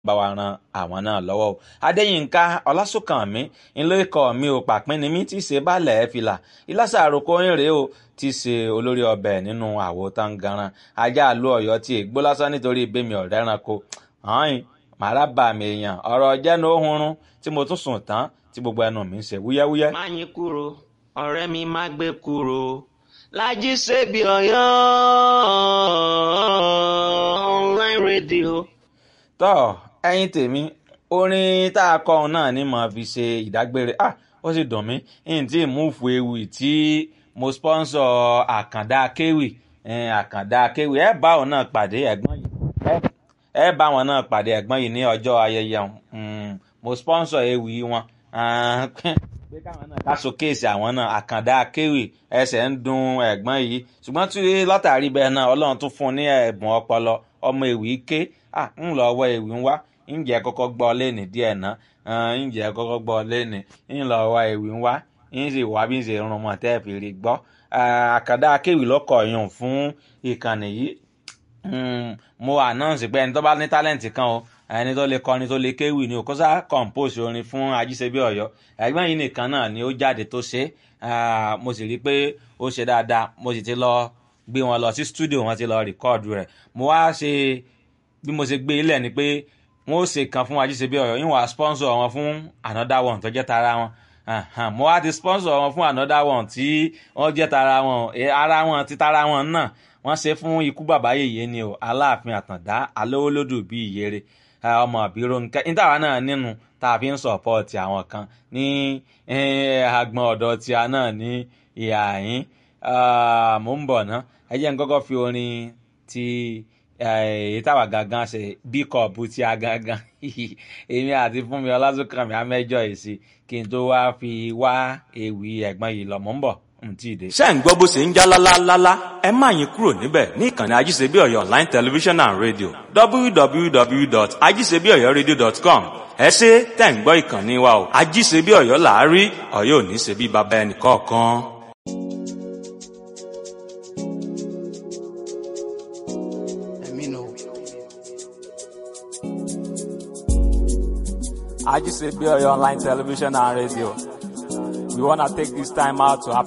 bá wa ran àwọn náà lọ́wọ́ o adéyínká ọlásùnkànmí ńlẹ́kọ̀ mi ò pàpín ni mí tí í ṣe bálẹ̀ fìlà ìlàsà àròkọ ìrè o tí í ṣe olórí ọbẹ̀ nínú àwo tangaran ajá àlú ọ̀yọ́ tí ègbó lásán nítorí ìbémi ọ̀rẹ́ ẹranko hàn màrá bà mí èèyàn ọ̀rọ̀ jẹ́nu ohunrun tí mo tún sùn tán tí gbogbo ẹnu mi ń ṣe wúyẹ́wúyẹ́. má yín kúrò ọ̀rẹ́ mi má gbé kúrò lájí ṣebí ọ̀yọ́ online radio. tọ́ ẹyin tèmi orin tá a kọ òun náà ni màá fi ṣe ìdágbére ah ó sì dùn mí n tí múùfù ewì tí mo sponsor àkàndá kéwì àkàndá kéwì ẹ bá òun náà pàdé ẹ̀gbọ́n yìí ẹ bá wọn náà pàdé ẹ̀gbọ́n yìí ní ọjọ́ ayẹyẹ mo sponsor ewì wọn pé káwọn náà ká showcase àwọn náà àkàndá kéwì ẹsẹ̀ ń dun ẹ̀gbọ́n yìí ṣùgbọ́n tí látàrí bẹ́ẹ̀ náà ọlọ́run tún fún un ní ẹ̀bùn ọpọlọ ọmọ ewì ké ń lọ ọwọ́ ewì ń wá ǹjẹ́ kọ́kọ́ gbọ́ lẹ́nì díẹ̀ ná ǹjẹ́ kọ́kọ́ gbọ́ lẹ́nì ń lọ ọwọ́ ewì ń wá ń sì wá bí ń ṣe rún mọ́ tẹ́ fi rí gbọ́ àkàndá kéwì lọ́kọ̀ yùn fún ìkànnì yìí mo announce pé ẹni tó bá ní tálẹ̀ǹtì kan o ẹni tó lè kọrin tó lè kéwì ni òkúsà compose orin fún ajíṣebí ọ̀yọ́ ẹ̀gbọ́n yìí nìkan náà ni ó jáde tó ṣe mo sì rí i pé ó ṣe dáadáa mo sì ti lọ gbé wọn lọ sí studio wọn ti lọ rìkọ́ọ̀dù rẹ̀ mo wá ṣe bí mo ṣe gbé ilẹ̀ ni pé wọ́n ó ṣe kan fún ajíṣebí ọ̀yọ́ yín wàá sponsor wọn fún another one tó jẹ́ tara wọn mo wá ti sponsor wọn fún another one tí wọ́n jẹ́ tara wọn ara wọn ti tara wọn náà wọ́n ṣe fún ikú bàbá yèyé ni o aláàfin àtàndá alówólódù bíi ìyèrè ọmọ àbírò nǹkan níta wa náà nínú tá a fi ń sọ̀pọ̀tì àwọn kan ní agbọn ọ̀dọ̀ tí a náà ní ìhà yín mò ń bọ̀ ná ẹ jẹ́ n kọ́kọ́ fi orin ti èyí táwa gangan ṣe bí kọ̀ọ̀bù tí a gangan èmi àti fúnmi ọlásùnkànmí amẹ́jọ èsì kí n tó wá fi wá ewì ẹ̀gbọ́n yìí lọ mò ń bọ̀ ṣé ń gbọ́ bó ṣe ń já lálálálá ẹ má yín kúrò níbẹ̀ ní ìkànnì ajíṣebí ọ̀yọ́ online television and radio www.ajíṣebíọ̀yọ́radio.com ẹ ṣe tẹ̀ ń gbọ́ ìkànnì wa o ajíṣebí ọ̀yọ́ làárí ọ̀yọ́ ò ní ṣe bí baba ẹnì kọ̀ọ̀kan. ajíṣebí ọ̀yọ́ online television and radio we wanna take this time out to